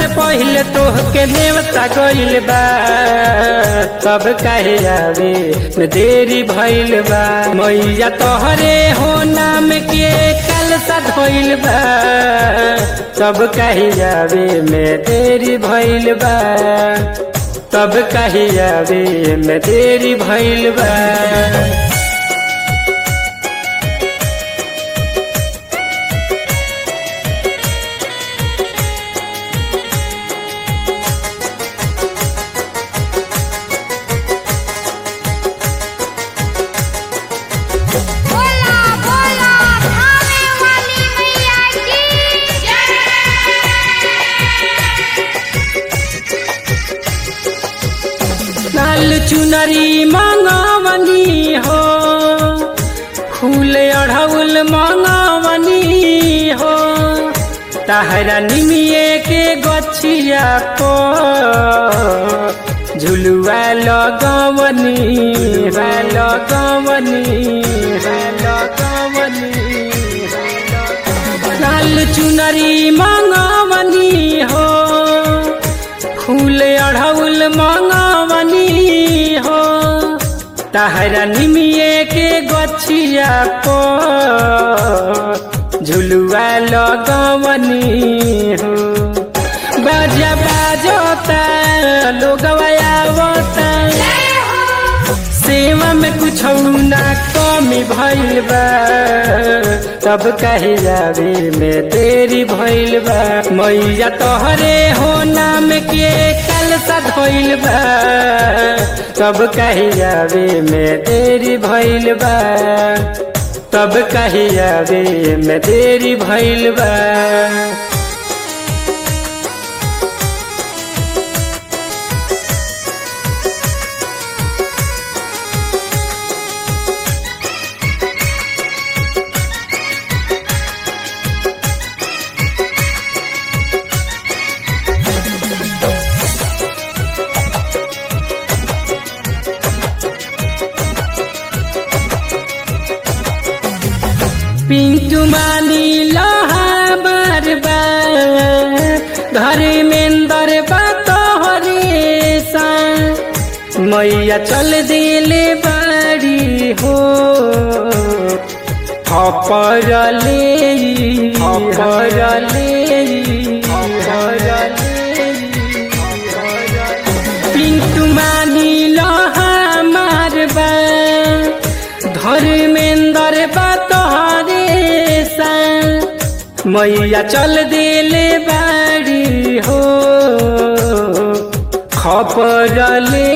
से पहिले तोहके नेवता गइल बा तब काहे आवे में देरी भइल बा मैया तोहरे हो नाम के कल सा धोइल बा तब काहे आवे में देरी भइल बा तब काहे आवे में देरी भइल बा बोला बोला थाने वाली मैया की जय लाल चुनरी मांगावनी हो फूल अढ़ौल मांगावनी हो तहरा निमिये के गछिया को झुलुआ लगवनी है लगवनी है लगवनी लाल चुनरी मांगावनी हो फूल अढ़ौल मांगावनी हो तहरा निमिये के गछिया को झुलुआ लगवनी हो बाजा बाजोता लोग आवता सेवा में कुछ ना कमी भइल बा तब कहे जावे में तेरी भइल बा मैया तोहरे हो नाम के कल सा धोइल बा तब कहे जावे में तेरी भइल बा तब कहे जावे में तेरी भइल बा पिंटू मानी लोहा बरबा घर में दरबा तोहरे सा मैया चल दिले बाड़ी हो हपरले हपरले पिंटू मानी लोहा मारबा धर्मेंद्र बा तोहरे सा मैया चल दिले बाड़ी हो खपरले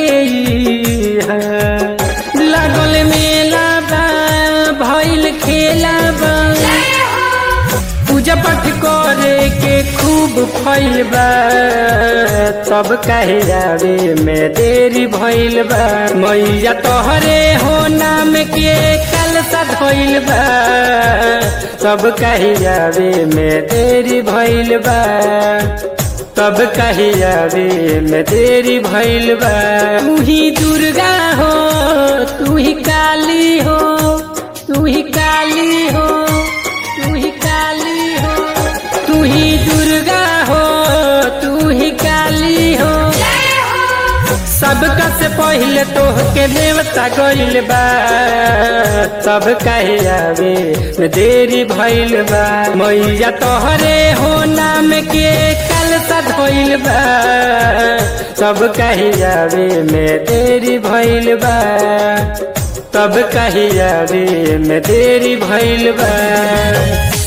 लागल मेला बा भइल खेला बा पूजा पाठ करे के खूब फैल बा तब कहे जावे में देरी भइल बा मैया तोहरे हो नाम के कल सा धोइल बा तब कहे जावे में देरी भइल बा तब कहे जावे में देरी भइल बा तू ही दुर्गा हो तू ही काली हो तू ही काली हो तू ही काली हो तू ही दुर्गा हो तू ही काली हो सबका से पहले तोहके देवता गइल बा तब कहे आवे में देरी भइल बा मैया तोहरे हो नाम के कल सा धोइल बा तब कहे आवे में देरी भइल बा तब कहे आवे में देरी भइल बा